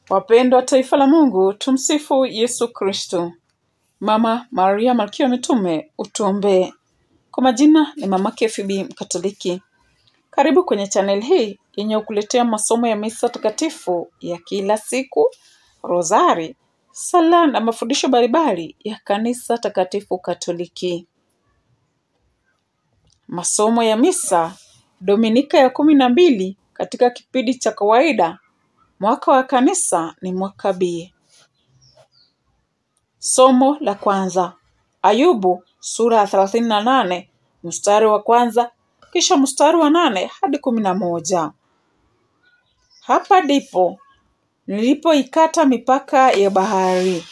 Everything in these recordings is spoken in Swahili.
Wapendwa taifa la Mungu, tumsifu Yesu Kristo. Mama Maria Malkia wa Mitume, utuombee. Kwa majina ni mamake Fibi Mkatoliki. Karibu kwenye channel hii yenye kukuletea masomo ya misa takatifu ya kila siku, rozari, sala na mafundisho mbalimbali ya kanisa takatifu Katoliki. Masomo ya misa Dominika ya kumi na mbili katika kipindi cha kawaida. Mwaka wa kanisa ni mwaka B. Somo la kwanza Ayubu sura ya thelathini na nane mstari wa kwanza kisha mstari wa nane hadi kumi na moja. Hapa ndipo nilipoikata mipaka ya bahari.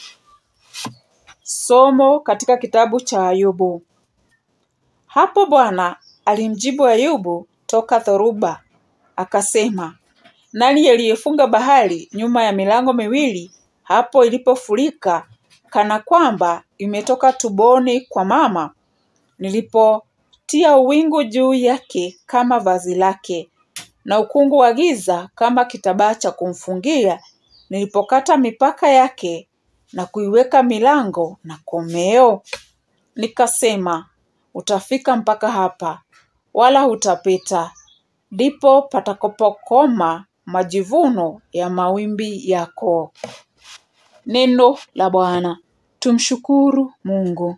Somo katika kitabu cha Ayubu. Hapo Bwana alimjibu Ayubu toka dhoruba, akasema, nani aliyefunga bahari nyuma ya milango miwili hapo ilipofurika, kana kwamba imetoka tumboni kwa mama, nilipotia uwingu juu yake kama vazi lake, na ukungu wa giza kama kitambaa cha kumfungia, nilipokata mipaka yake na kuiweka milango na komeo. Nikasema, utafika mpaka hapa, wala hutapita, ndipo patakapokoma majivuno ya mawimbi yako. Neno la Bwana. Tumshukuru Mungu.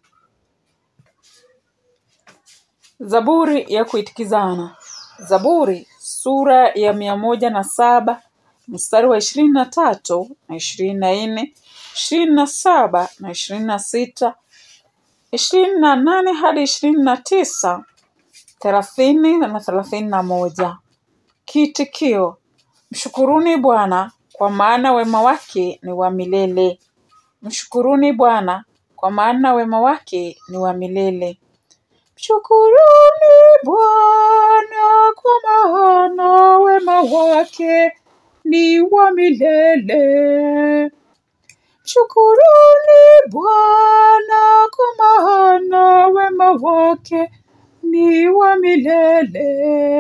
Zaburi ya kuitikizana. Zaburi sura ya mia moja na saba mstari wa ishirini na tatu na ishirini na nne ishirini na saba na ishirini na sita ishirini na nane hadi ishirini na tisa thelathini na thelathini na moja. Kiitikio: Mshukuruni Bwana, kwa maana wema wake ni wa milele. Mshukuruni Bwana, kwa maana wema wake ni wa milele. Mshukuruni Bwana, kwa maana wema wake ni wa milele. Mshukuruni Bwana, kwa maana wema wake ni wa milele.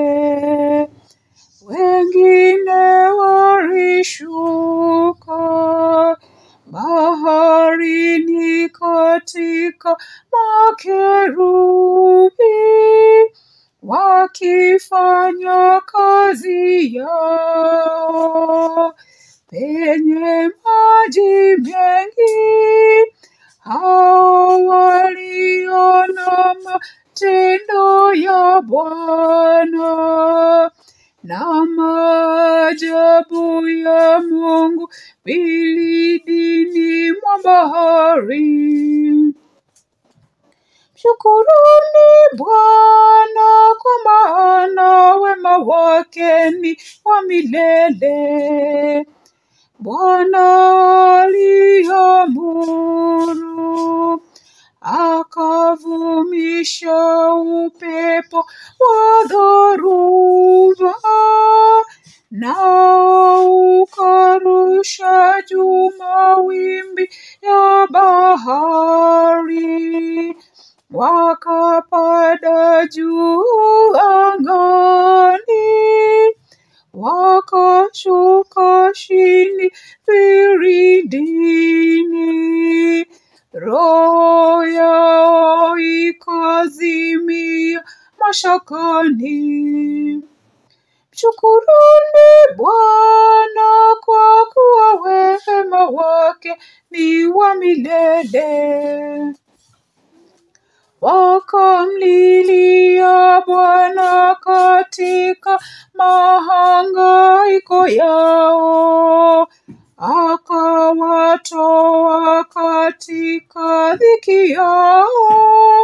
Wengine walishuka baharini katika makerubi, wakifanya kazi yao penye maji mengi. Hao waliona matendo ya Bwana na maajabu ya Mungu vilindini mwa bahari. Mshukuruni Bwana, kwa maana wema wake ni wa milele. Bwana aliamuru, akavumisha upepo wa dhoruba, na ukarusha juu mawimbi ya bahari, wakapanda juu angani, wakashuka chini vilindini. Roho yao ikazimia mashakani. Mshukuruni Bwana, kwa kuwa wema wake ni wa milele. Wakamlilia Bwana katika mahangaiko yao, akawatoa katika dhiki yao,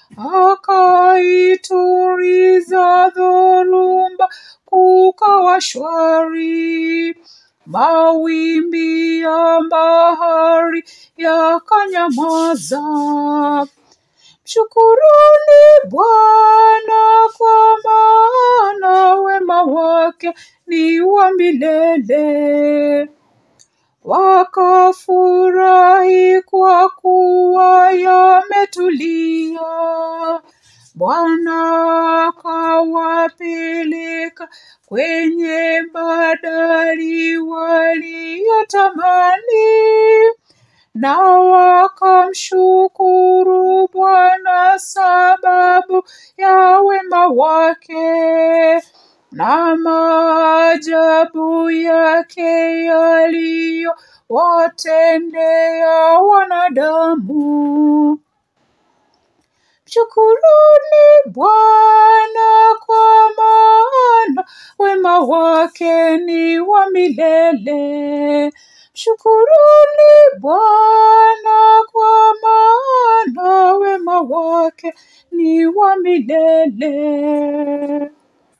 akaituliza dhoruba, kukawa shwari. Mawimbi ya bahari yakanyamaza. Mshukuruni Bwana, kwa maana wema wake ni wa milele. Wakafurahi kwa kuwa yametulia Bwana akawapeleka kwenye badari waliotamani, na wakamshukuru Bwana sababu ya wema wake na maajabu yake yaliyowatendea wanadamu. Mshukuruni Bwana kwa maana wema wake ni wa milele. Mshukuruni Bwana kwa maana wema wake ni wa milele.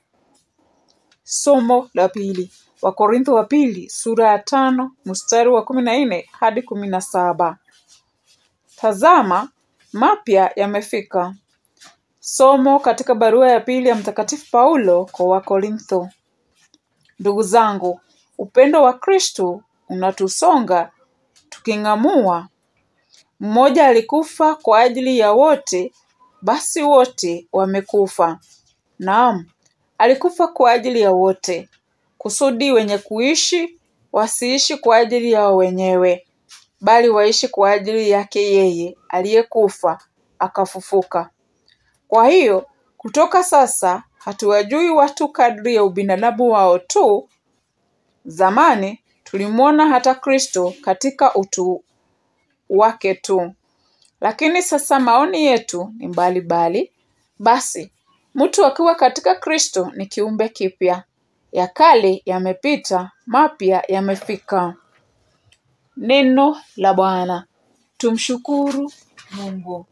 Somo la pili. Wakorintho wa pili sura ya tano mstari wa kumi na nne hadi kumi na saba. Tazama, mapya yamefika. Somo katika barua ya pili ya Mtakatifu Paulo kwa Wakorintho. Ndugu zangu, upendo wa Kristo unatusonga tuking'amua. Mmoja alikufa kwa ajili ya wote, basi wote wamekufa. Naam, alikufa kwa ajili ya wote, kusudi wenye kuishi wasiishi kwa ajili yao wenyewe, bali waishi kwa ajili yake yeye aliyekufa akafufuka. Kwa hiyo kutoka sasa hatuwajui watu kadri ya ubinadamu wao tu. Zamani tulimwona hata Kristo katika utu wake tu, lakini sasa maoni yetu ni mbalimbali. Basi mtu akiwa katika Kristo ni kiumbe kipya, ya kale yamepita, mapya yamefika. Neno la Bwana. Tumshukuru Mungu.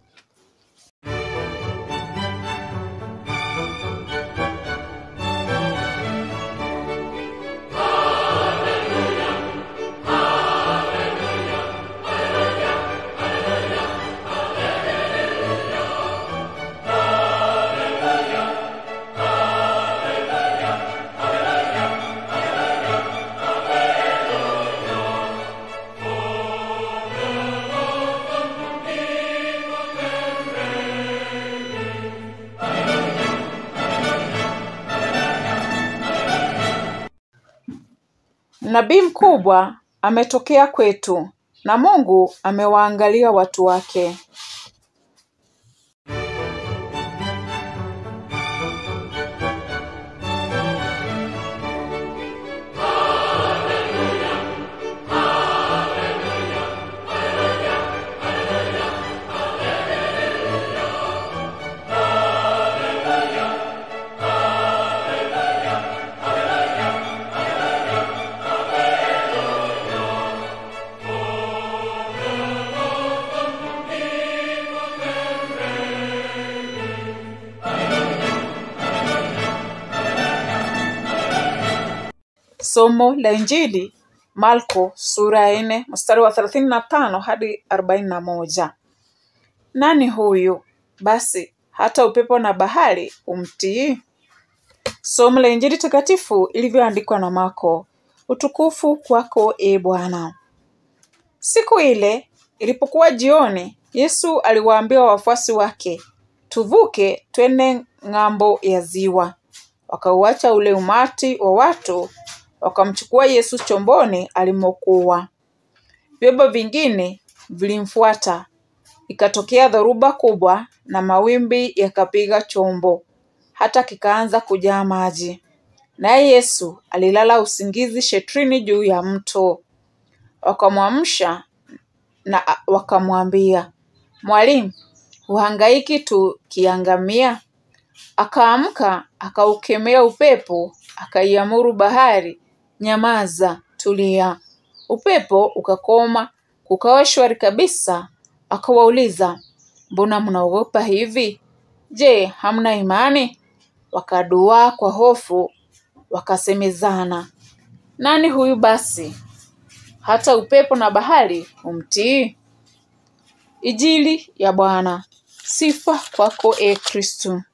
Nabii mkubwa ametokea kwetu na Mungu amewaangalia watu wake. Somo la Injili Marko sura ya nne mstari wa thelathini na tano hadi arobaini na moja. Nani huyu basi hata upepo na bahari umtii? Somo la Injili takatifu ilivyoandikwa na Marko. Utukufu kwako e Bwana. Siku ile ilipokuwa jioni, Yesu aliwaambia wafuasi wake, tuvuke twende ng'ambo ya ziwa. Wakauacha ule umati wa watu, wakamchukua Yesu chomboni alimokuwa. Vyombo vingine vilimfuata. Ikatokea dhoruba kubwa na mawimbi yakapiga chombo, hata kikaanza kujaa maji. Naye Yesu alilala usingizi shetrini juu ya mto. Wakamwamsha na wakamwambia, Mwalimu, huhangaiki tukiangamia? Akaamka, akaukemea upepo, akaiamuru bahari, nyamaza, tulia. Upepo ukakoma, kukawa shwari kabisa. Akawauliza, mbona mnaogopa hivi? Je, hamna imani? Wakaduaa kwa hofu, wakasemezana, nani huyu basi hata upepo na bahari humtii? Injili ya Bwana. Sifa kwako e Kristo.